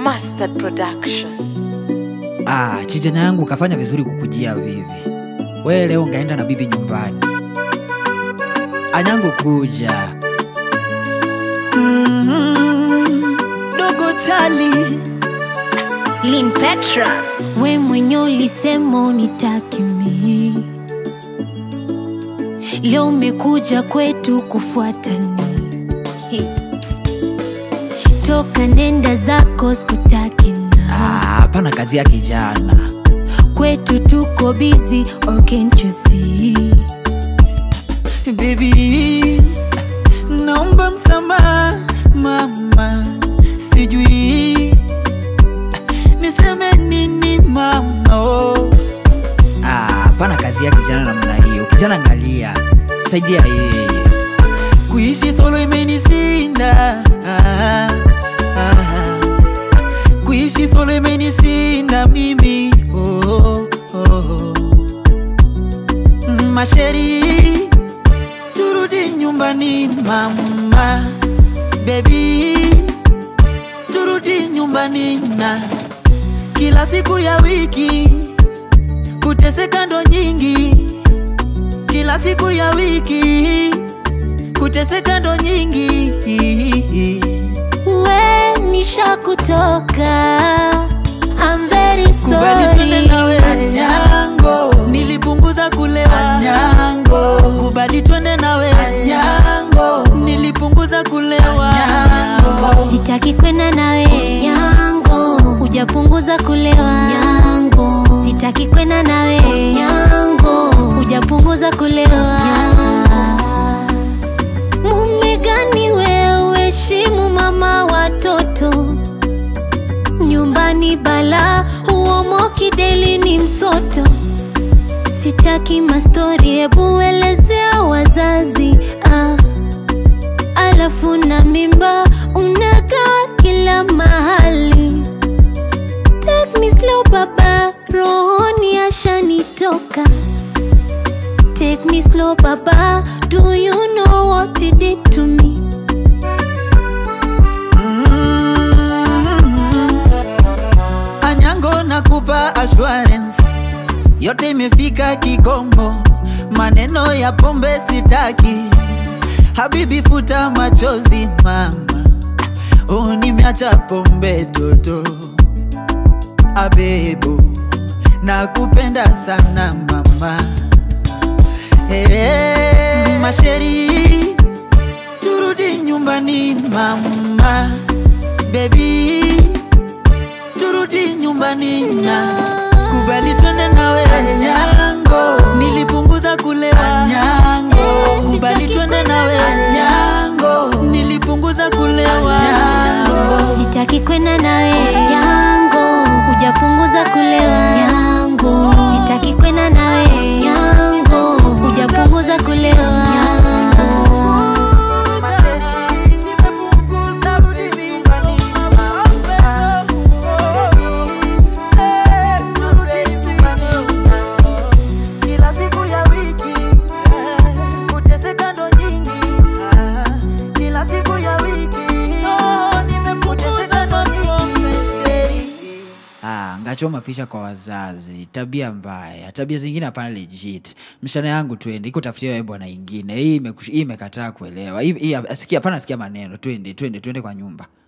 Mustard Production. Ah, chijana yangu kafanya vizuri kukujia vivi. We leo ngaenda na bibi nyumbani. Anyangu kuja. Mm, dogo chali Lin Petra, we mwenye ulisema unitaki mi, leo umekuja kwetu kufuatani. Hey. Toka nenda zako sikutaki na Ah, hapana kazi ya kijana. kwetu tuko busy or can't you see? baby naomba msamaha mama sijui niseme nini mama oh. Ah, hapana kazi ya kijana namna hiyo. Kijana angalia. Saidia yeye. kuishi solo imenishinda ah, ah. kuishi solo imenishinda mimi oh, oh, oh. masheri turudi nyumbani mama bebi turudi nyumbani na kila siku ya wiki kuteseka ndo nyingi kila siku ya wiki kuteseka ndo nyingi We nishakutoka, I'm very kubali twende nawe sorry. anyango nilipunguza kulewa anyango kubali twende nawe anyango nilipunguza kulewa anyango Sitaki kwenda nawe yango, hujapunguza kulewa yango. Sitaki kwenda nawe yango, hujapunguza kulewa Mume gani wewe, heshimu mama watoto nyumbani, bala huomoki, deli ni msoto. Sitaki mastori, hebu elezea wazazi ah alafu na mimba unakaa kila mahali. Take me slow baba, rohoni ashanitoka. Take me slow baba, do you know what you did to me? Mm. Anyango nakupa assurance, yote imefika kikomo, maneno ya pombe sitaki. Habibi futa machozi mama, oh, nimeacha pombe toto. Abebo, nakupenda sana mama. Hey, masheri turudi nyumbani mama bebi turudi nyumbani na kubali twende nawe anyango nilipunguza kulewa anyango kubali twende nawe anyango nilipunguza kulewa anyango Sitaki kwenda nawe yango, hujapunguza kulewa yango. Sitaki kwenda nawe yango, hujapunguza kulewa yango. Kila siku ya wiki kuteseka ndo nyingi, kila siku ya wiki nimekuteseka ndo nyingi. Ah, ngachoma picha kwa wazazi. Tabia mbaya. Tabia zingine hapana legit. Mshana yangu twende. Iko tafutia wewe bwana ingine. Hii imeku- hii imekataa kuelewa. Hii hii- sikia hapana sikia maneno. Twende, twende, twende kwa nyumba.